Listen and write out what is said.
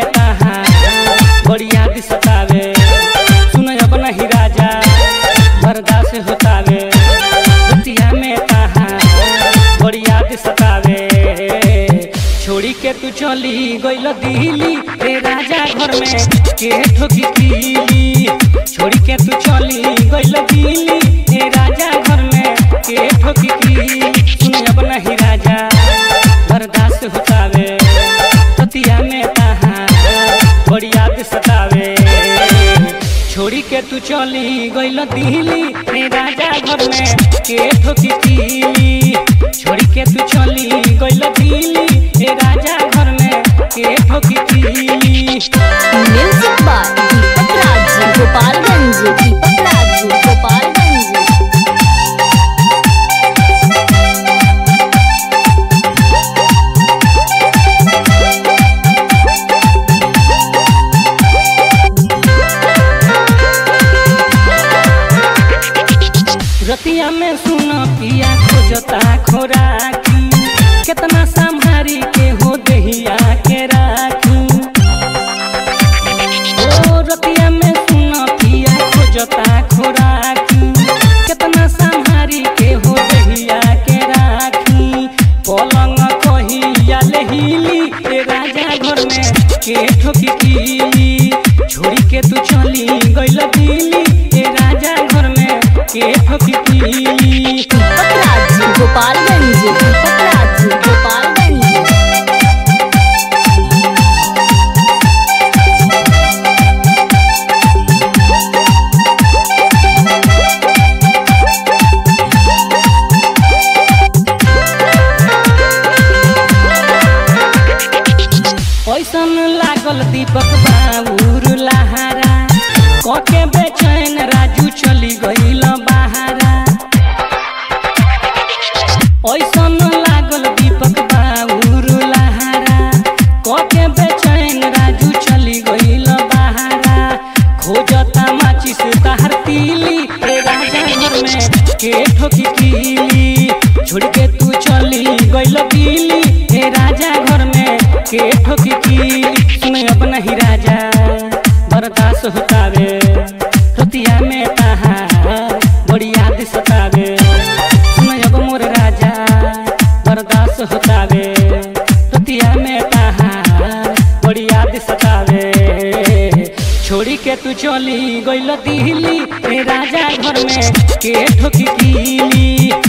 ताहा बड़ी याद सतावे सुन अब नहीं राजा बर्दाश्त होतावे रतिया में ताहा बड़ी याद सतावे छोड़ी के तू चली गइल दिल्ली रे राजा घर में के ठोकी पीली छोड़ी के तू चली गइल दिल्ली रे राजा घर में के ठोकी पीली सुन अब नहीं राजा बर्दाश्त होतावे रतिया में ताहा बड़ी याद सतावे छोड़ी के तू चली गइल दिल्ली रे राजा घर में के ठोकी पीली छोड़ी के तू चली गइल दिल्ली रे राजा घर में के ठोकी पीली म्यूजिक बाय दीपक राज गोपालगंज दीपक राज गोपालगंज रतिया में सुन पिया खोजता खोराकी कितना संभारी के हो दहिया के राखी ओ रतिया में सुन पिया खोजता खोराकी कितना संभारी के हो दहिया के राखी पलंग कहिया लेहिली ए राजा घर में के ठोकी पीली छोड़ी के तू चली गइल दिल्ली ए राजा घर में के ठोकी पीली दीपक राज गोपालगंज दीपक राज गोपालगंज ऐसन लागल दीपक बाबूर लहारा कके बेचैन राजू चली गइल बहारा ऐसन लागल दीपक बाबूर लहारा कके बेचैन राजू चली गइल बहारा खोजता माचिस ताहर तीली ए राजा घर में के ठोकी पीली छोड़ के तू चली गइल दिल्ली ए राजा घर में के ठोकी पीली सुन अब नहीं राजा बर्दाश्त होतावे रतिया में ताहा बड़ी याद सतावे सुन अब मोर राजा बर्दाश्त होतावे रतिया में ताहा बड़ी याद सतावे छोड़ी के तू चली गइल दिल्ली ए राजा घर में के ठोकी पीली